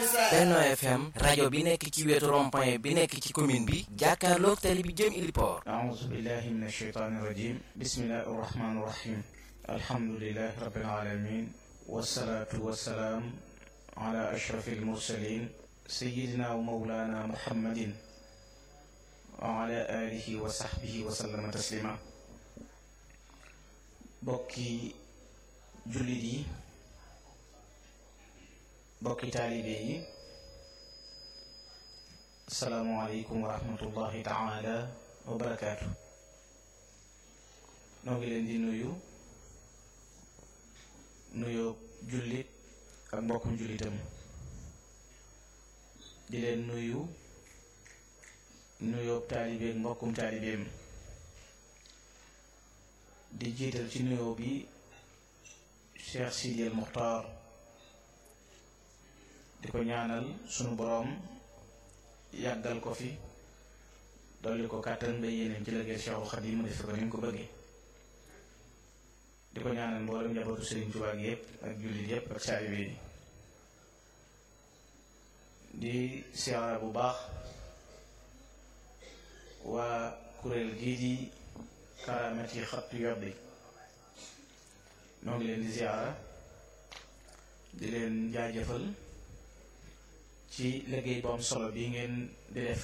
Benno FM rajo bi nekk ci wetu rond-point bi nekk ci commune bi jàkkaarloog tali bi jëm Iliport أعوذ بالله من الشيطان الرجيم بسم الله الرحمن الرحيم الحمد لله رب العالمين والصلاة والسلام على أشرف المرسلين سيدنا ومولانا محمد وعلى آله وصحبه وسلم تسليما بوكي جلدي بوكي تاليبي السلام عليكم ورحمة الله تعالى wa barakaatu noo ngi leen di nuyu nuyoo jullit ak mbokkum jullitam di leen nuyu nuyoo taalibeek mbokkum taalibeem di jiital ci nuyoo bi Cheikh Sidi El Muxtaar di ko ñaanal sunu boroom yàggal ko fi dolli ko kàttan ba yéeneem ci liggéey Cheikhul Khadim mu def ko ni mu ko bëggee di ko ñaanal mboolem njabootu Serigne Touba gi yëpp ak jullit yëpp ak taalibe yi di siyaara bu baax waa kuréel gii di karaamati xattu yobbi noo ngi leen di siyaara di leen jaajëfal ci liggéey bu am solo bi ngeen di def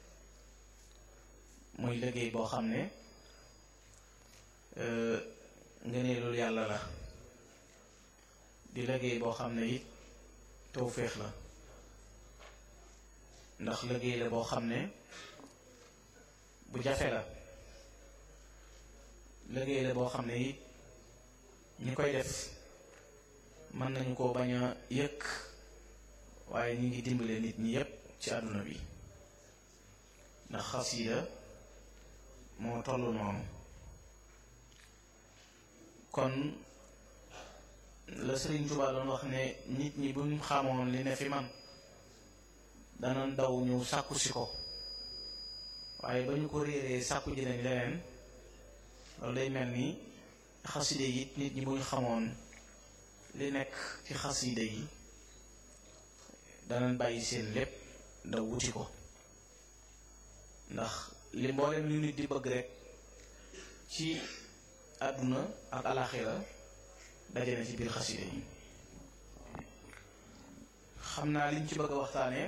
muy liggéey boo xam ne ngëneelul yàlla la di liggéey boo xam ne it tawféex la ndax liggéey la boo xam ne bu jafe la liggéey la boo xam ne it ñi koy def mën nañu ko bañ a yëkk waaye ñu ngi dimbale nit ñi yépp ci àdduna bi ndax xasida moo toll noonu kon la Sëriñ Tuubaa doon wax ne nit ñi buñ xamoon li ne fi man dana daw ñëw sàkku si ko waaye ba ñu ko réeree sàkku ji nañ leneen loolu day mel ni xaside yi nit ñi buñ xamoon li nekk ci xaside yi danañ bàyyi seen lépp daw wuti ko ndax li mboolem lu nit di bëgg rek ci àdduna ak alaxira daje na ci biir xaside yi xam naa liñ ci bëgg a waxtaane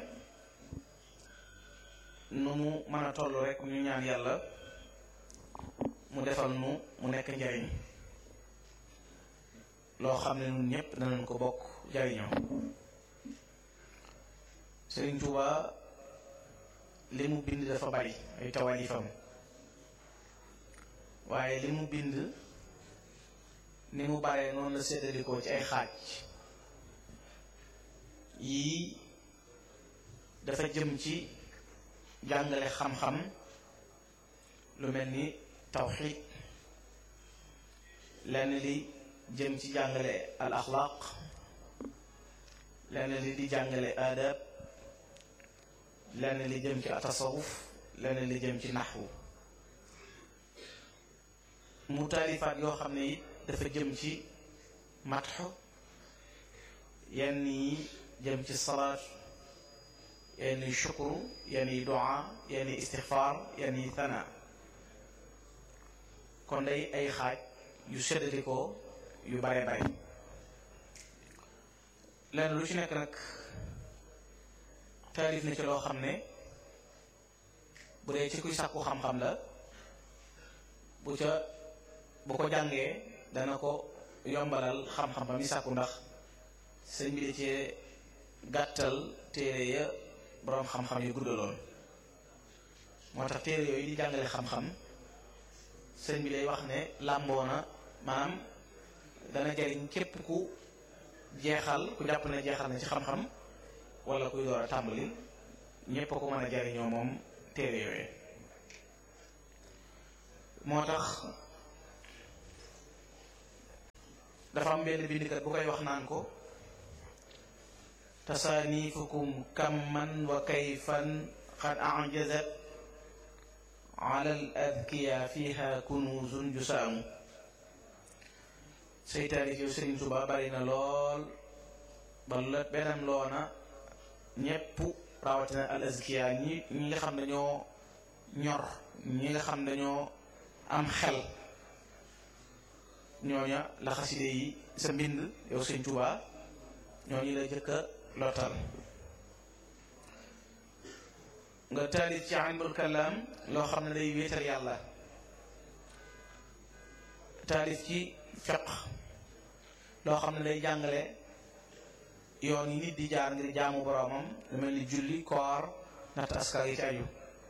nu mu mën a toll rek ñu ñaan yàlla mu defal nu mu nekk njariñ loo xam ne ñun ñëpp danañ ko bokk jariñoo Sëriñ Tuubaa li mu bind dafa bari ay tawalifam waaye li mu bind ni mu baree noonu la séddalikoo ci ay xaaj yii dafa jëm ci jàngale xam-xam lu mel ni tawxiid lenn li jëm ci jàngale al axlaaq lenn li di jàngale aadab lenn li jëm ci atasawuf lenn li jëm ci naxwu mu taalifaat yoo xam ne it dafa jëm ci matxu yenn yi jëm ci salaat yenn yi shukru yenn yi du'a yenn yi istixfaar yenn yi thana kon day ay xaaj yu seddalikoo yu bare bare lenn lu ci nekk nag taalif na ci loo xam ne bu dee ci kuy sàkku xam-xam la bu ca bu ko jàngee dana ko yombalal xam-xam ba muy sàkku ndax sëñ bi da cee gàttal téere ya boroom xam-xam yu guddaloon moo tax téere yooyu di jàngale xam-xam sëñ bi day wax ne làmboona maanaam dana jariñ képp ku jeexal ku jàpp ne jeexal na ci xam-xam wala kuy door a tàmbali ñépp a ko mën a jariñoo moom téere yooyu moo tax dafa am benn bindkat bu koy wax naan ko tasaanifukum kamman wa kayfan qad ajazat ala al adkiya fiha kunuzun jusaamu say taalif yow Sëriñ Tuubaa bari na lool ba la beneen loona ñépp rawatina al azkiya ñi ñi nga xam dañoo ñor ñi nga xam dañoo am xel ñooña la xaside yi sa mbind yow sëñ Tuubaa ñooñu la jëkk a lottal nga taalif ci ilmul kalaam loo xam ne day wéetal yàlla taalif ci fiq loo xam ne day jàngale yoon yi nit di jaar ngir jaamu boroomam lu mel ni julli koor natt askar yi ci aju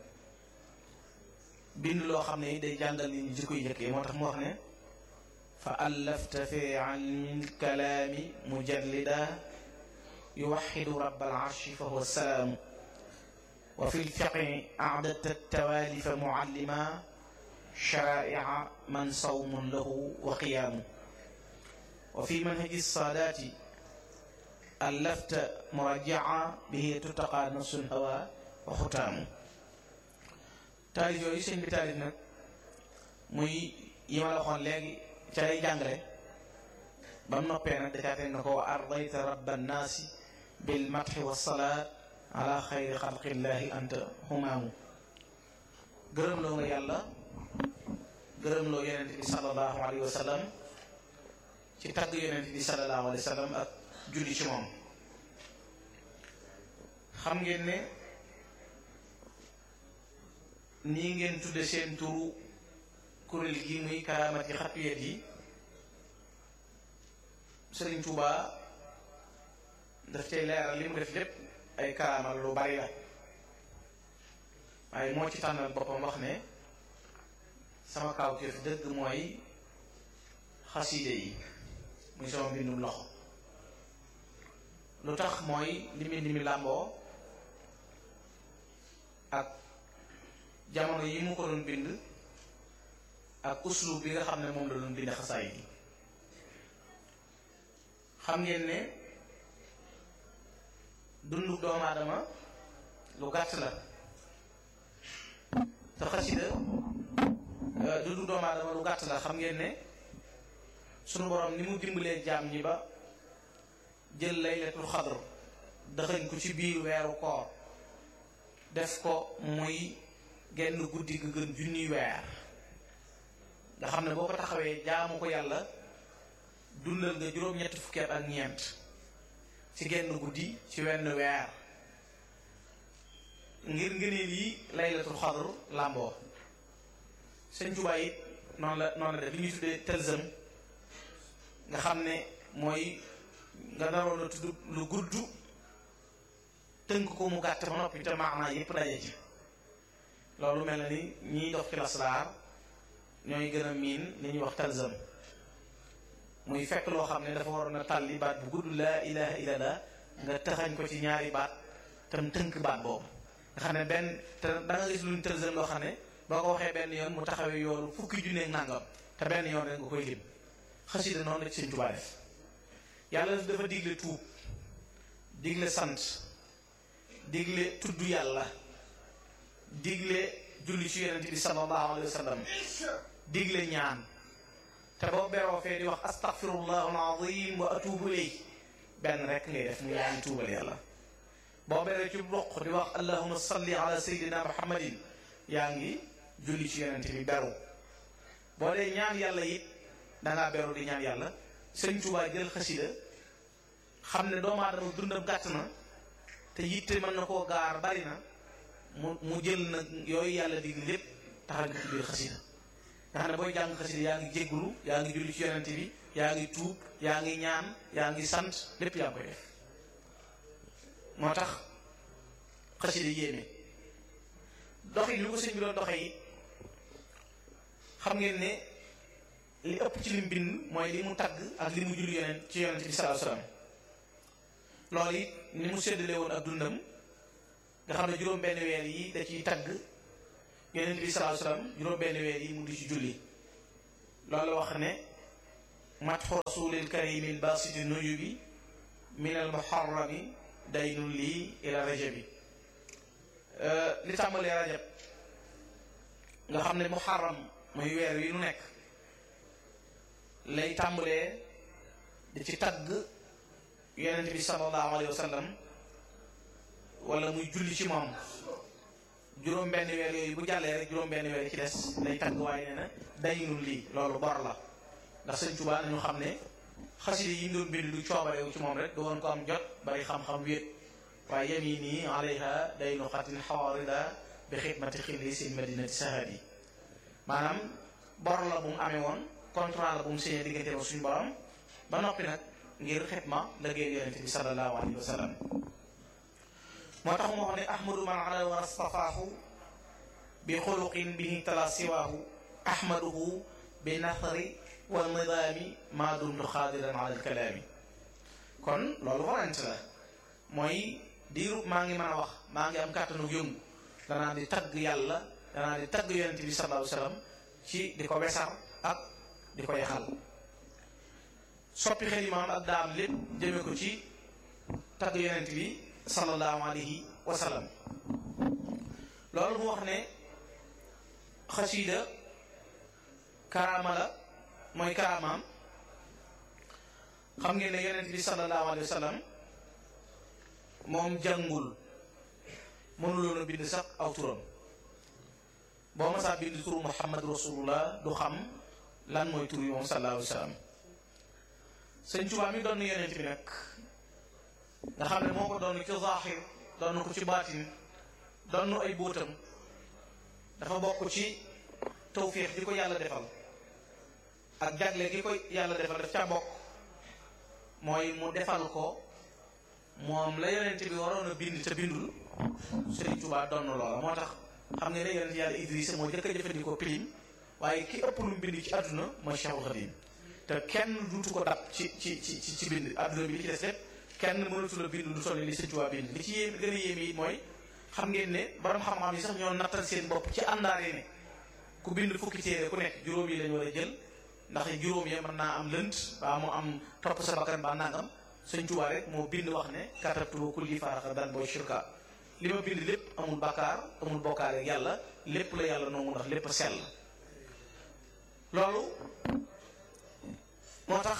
bind loo xam ne day jàngal nit ñi jikko yi njëkk yi moo tax mu wax ne fa allafta fi ilmi kalaami mujallida yuwaxidu rabbal arshi fa huwa salaamu wa fi lfiqi acdadta tawaalifa muallima sharaa'ica man sawmun lahu wa qiyaamu wa fi manhaji saadaati allafta murajjaca bihi tuttaqaa nafsul hawa wa xutaamu taalif yooyu sëñ bi taalif nag muy yi ma la waxoon léegi ca lay jàngale ba mu noppee nag dacaa teg na ko wa ardayta rabba nnaasi bil matxi wa salaat ala xayri xalqillahi anta humaamu gërëm loo nga yàlla gërëm loo yonent bi sallallahu alayhi wa sallam ci tagg yonent bi sallallahu alayhi wa sallam ak julli ci moom xam ngeen ne nii ngeen tudde seen turu kuréel gi muy karaamat yi xatuyet yi Sëriñ Tuubaa daf cay leeral li mu def lépp ay karaamal lu bari la waaye moo ci tànnal boppam wax ne sama kawteef dëgg mooy xasiide yi muy sama mbindum loxo lu tax mooy li mbind mi làmboo ak jamono yi mu ko doon bind ak uslub bi nga xam ne moom la doon bind xasaay yi xam ngeen ne dundu doomu aadama lu gàtt la te xasida dundu doomu aadama lu gàtt la xam ngeen ne sunu borom ni mu dimbalee jaam ñi ba jël laylatul xadr dëxëñ ko ci biir weeru koor def ko muy genn guddi ga gën junniy weer nga xam ne boo ko taxawee jaamu ko yàlla dundal nga juróom-ñetti fukki at ak ñeent ci genn guddi ci wenn weer ngir ngëneel yi laylatul xadr làmboo sëñ Tuubaa it noonu la noonu la def li ñuy tuddee tëlsëm nga xam ne mooy nga naroon a tudd lu gudd tënk ko mu gàtt ba noppi te maanaa yépp daje ci loolu mel na ni ñiy dox ci lasraar ñooy gën a miin li ñuy wax talzam muy fekk loo xam ne dafa waroon a tàlli baat bu gudd laa ilaha illallah nga taxañ ko ci ñaari baat tam tënk baat boobu nga xam ne benn te da nga gis luñ talzam loo xam ne boo ko waxee benn yoon mu taxawee yoolu fukki junneeg nàngam te benn yoon rek nga koy lim xasida noonu la ci Sëñ Tuubaa def yàlla dafa digle tuub digle sant digle tudd yàlla digle julli ci yonent bi sallallahu alayhi wa sallam digle ñaan te boo beroo fee di wax astaghfirullah alazim wa atubu ilayh benn rek ngay def mu yaa ngi tuubal yàlla boo beree ci roq di wax allahuma salli ala sayyidina muhammadin yaa ngi julli ci yonent bi beru boo dee ñaan yàlla it dangaa beru di ñaan yàlla sëñ Tuubaa jël xasida xam ne doomu aadama dundam gàtt na te yitte mën na koo gaar bari na mu mu jël nag yooyu yàlla dig lépp taxal nga ci biir xasida nga xam ne booy jàng xasida yaa ngi jéggulu yaa ngi julli ci yonent bi yaa ngi tuub yaa ngi ñaan yaa ngi sant lépp yaa ngi koy def moo tax xasida yéeme dox yi li ko sëñ bi doon doxe yi xam ngeen ne li ëpp ci lim bind mooy li mu tagg ak li mu julli yonent ci yonent bi sallallahu alayhi wasallam loolu it ni mu séddale woon ak dundam nga xam ne juróom benn weer yi da ciy tagg yonent bi sallallahu alayhi wasallam juróom benn weer yi mu di ci julli loolu wax ne matxu rasulil karimil basiti nujubi min al muharrami daynul lii ila rajabi li tàmbalee rajab nga xam ne muharram muy weer wi nu nekk lay tàmbalee di ci tagg yonent bi sallallahu alayhi wa sallam wala muy julli ci moom juróom benn weer yooyu bu jàllee rek juróom benn weer ci des day tagg waaye nee na dañinul lii loolu bor la ndax sëñ Tuubaa nañu xam ne xasida yi mu doon bind du coobarewu ci moom rek du woon ko am jot bari xam-xam wéet waaye yem yi nii alayha day nu xatin xawarida bi xidmati xilli sin madinati sahadi maanaam bor la bu mu amee woon contrat la bu mu signé diggante ba suñu borom ba noppi nag ngir xidma liggéey yonente bi sallallahu alayhi wa sallam moo tax mu wax ne ahmadu man ala wa astafaahu bi xuluqin bihi tala siwaahu ahmaduhu bi nathari wa nidaami maa dumtu xaadiran ala alkalaami kon loolu warante la mooy diiru maa ngi mën a wax maa ngi am kàttanu yëngu danaa di tagg yàlla danaa di tagg yonente bi sallallahu alayhi wa sallam ci di ko wesar ak di ko yaxal soppi xelimaam ak daam lépp jëme ko ci tagg yonent bi sallallahu alayhi wa sallam loolu mu wax ne xasiida karaama la mooy karaamaam xam ngeen ne yonent bi sallallahu alayhi wa sallam moom jàngul mënuloon a bind sax aw turam boo ma saa bind turu muhammad rasulullah du xam lan mooy tur yi moom sallallahu alayhi wa sallam sëñ Tuubaa mi doon yonent bi nag nga xam ne moo ko doon ci zaaxir doon ko ci baatin doon ay bóotam dafa bokk ci tawfiix di ko yàlla defal ak jagle gi ko yàlla defal daf ca bokk mooy mu defal ko moom la yonent bi waroon a bind te bindul sëñ Tuubaa doon loola moo tax xam nga ne yonent yàlla Idrissa moo jëkk a jëfandikoo pilim waaye ki ëpp lu bind ci àdduna mooy Cheikhul Khadim te kenn duutu ko dab ci ci ci ci bind àdduna bi li ci des lépp kenn mënatu la bind lu toll li Sëñ Tuubaa bind li ci yéem gën a yéeme yi mooy xam ngeen ne borom xam-xam yi sax ñoo nattal seen bopp ci àndaare ne ku bind fukki téere ku nekk juróom yi lañu war a jël ndax juróom yi mën naa am lënt baa mu am topp sa bakkan baa nangam Sëñ Tuubaa rek moo bind wax ne katabtu kulli faaraxa dan booy shirka li ma bind lépp amul bakkaar amul bokkaale ak yàlla lépp la yàlla noonu ndax lépp sell loolu moo tax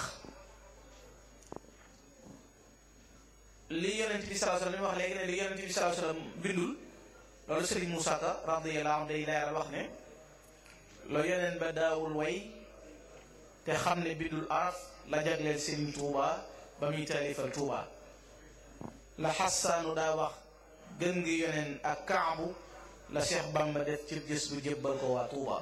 li yonent bi sallallahu alayhi wasallam wax léegi ne li yonent bi sallallahu alayhi wasallam bindul loolu Sëriñ Muusaa Ka radiyallahu anhu day leeral wax ne loolu yonent ba daawul way te xam ne bindul araf la jagleel Sëriñ Tuuba ba muy taalifal Tuuba la xasaanu daa wax gën ngi yonent ak kaabu la Cheikh Bamba def ci gës bu jébbal ko waa Tuuba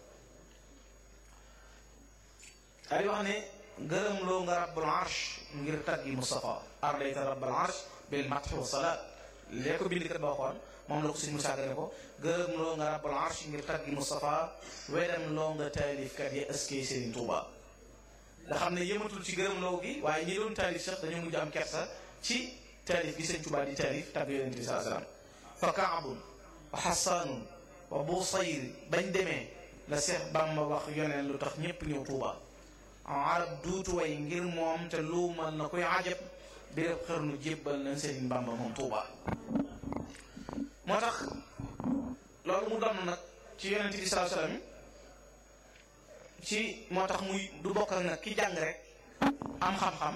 ay wax ne gërëm loo nga rabbul arsh ngir taggi Mustafa ardayta rabbul arsh bil mathi wa salaat lee ko bindkat ba waxoon moom la ko suñ Musaa Ka ne ko gërëm loo nga rabbul arsh ngir taggi Mustafa wedam loo nga taalifkat yi ëskey Sëriñ Tuuba nga xam ne yëmatul ci gërëm loo gi waaye ñi doon taalif sax dañu mujj am kersa ci taalif gi Sëriñ Tuuba di taalif tagg Yonent bi sallallahu alayhi wasallam fa kaabun wa xasaanun wa busayr bañ demee la Seex Bamba wax yoneen lu tax ñépp ñëw Tuuba arab duutu way ngir moom te luumal na koy ajab béréb xërnu jébbal na Sëriñ Bamba moom Tuuba moo tax loolu mu doon nag ci yonent bi sallallahu alayhi wasallam ci moo tax muy du bokk ak nag ki jàng rek am xam-xam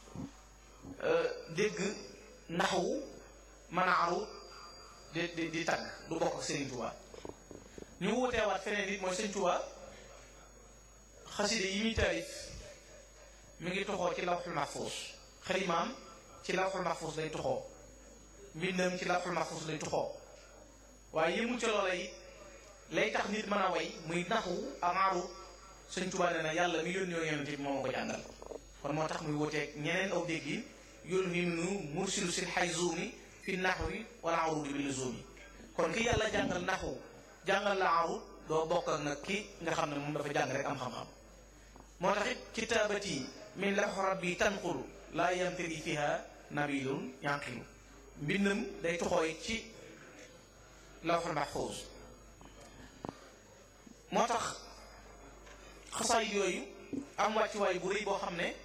dégg naxwu mën a aru di di di tagg du bokk ak Sëriñ Tuuba ñu wuteewaat feneen it mooy Sëriñ Tuuba xaside yi muy taalif mi ngi toxoo ci lawxul mahfuus xalimaam ci lawxul mahfuus lay toxoo mbindam ci lawxul mahfuus lay toxoo waaye yëmul ca loola yi lay tax nit mën a way muy naxu amaaru Sëñ Tuubaa nee na yàlla mi yónni woon yonent bi moo ko jàngal kon moo tax muy wuteeg ñeneen aw dégg yi yónni mi nu mursilu sil xayzuumi fi naxwi wala arudi bi luzumi kon ki yàlla jàngal naxu jàngal la arud doo bokk ak nag ki nga xam ne moom dafa jàng rek am xam-xam moo tax it kitaabati min lawxi rabbi tanqulu laa yamtari fiha nabilun yanqilu mbindam day toxooy ci lawxul mahfuus moo tax xasaay yooyu am wàccuwaay bu rëy boo xam ne